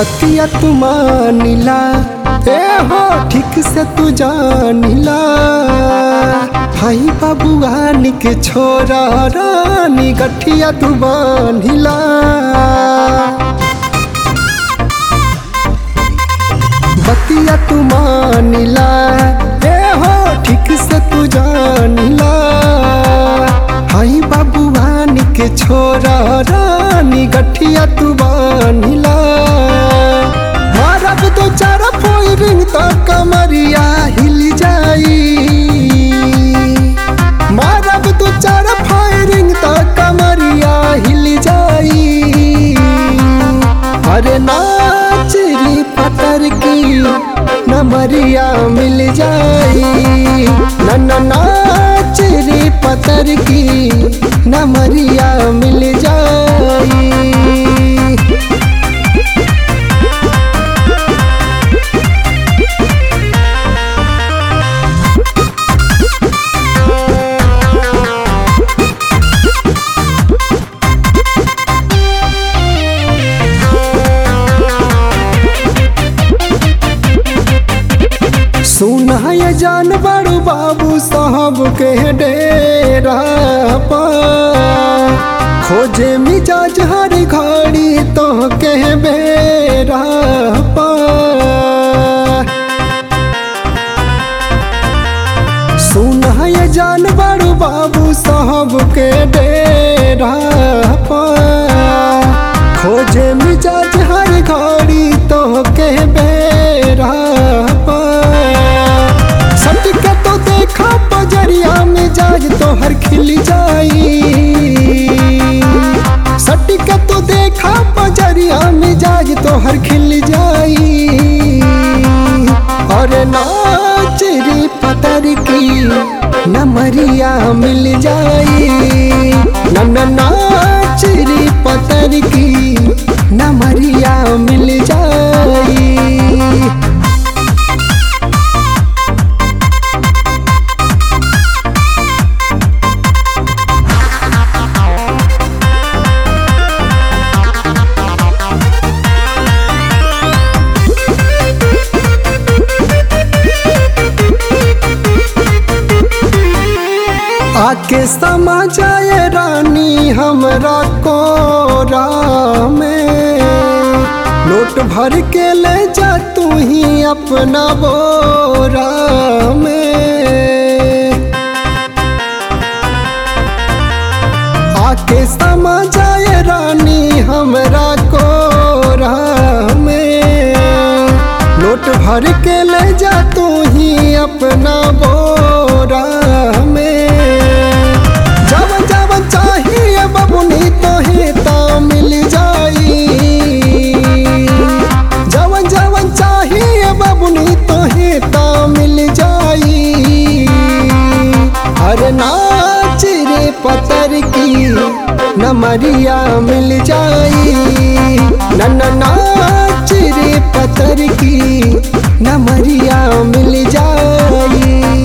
बतिया तू मानिला ए हो ठीक से तू जानिला भाई बाबुआन के छोरा रानी गठिया तू बानिला बतिया तू मानिला ए हो ठीक से तू जानिला हाई बाबुआन के छोरा रानी गठिया तू बानिला मारब तो चार फोइरिंग तो कमरिया हिल जाई मारब तो चार फायरिंग तो कमरिया हिल जाई अरे नाचरी पतर की नमरिया मिल जाई न नाचरी पतर की नमरिया मिल जाई सुना ये जान बड़ू बाबू साहब के डेरा पा खोजे मिजाज हर घड़ी तो के बेरा पा सुना ये जान बड़ू बाबू साहब के डेरा पा खोजे मिजाज हर घड़ी तो के बेरा पा सटके तो देखा बजरिया मिजाज तो हर खिल जाई सटके तो देखा बजरिया मिजाज तो हर खिल जाई और नाच रे पतर की नमरिया मिल जाई न न नाच रे पतर की नमरिया मिल जाई आके समा जाए रानी हमरा कोरा में नोट भर के ले जा तू ही अपना बोरा में आके समा जाए रानी हमरा कोरा में नोट भर के ले जा तू ही अपना बोरा में जब जब चाहिए बबुनी तो ही ता मिल जाई जब जब चाहिए बबुनी तो ही ता मिल जाई अरे नाच रे पतर की नमरिया मिल जाई न न नाच रे पतर की नमरिया मिल जाई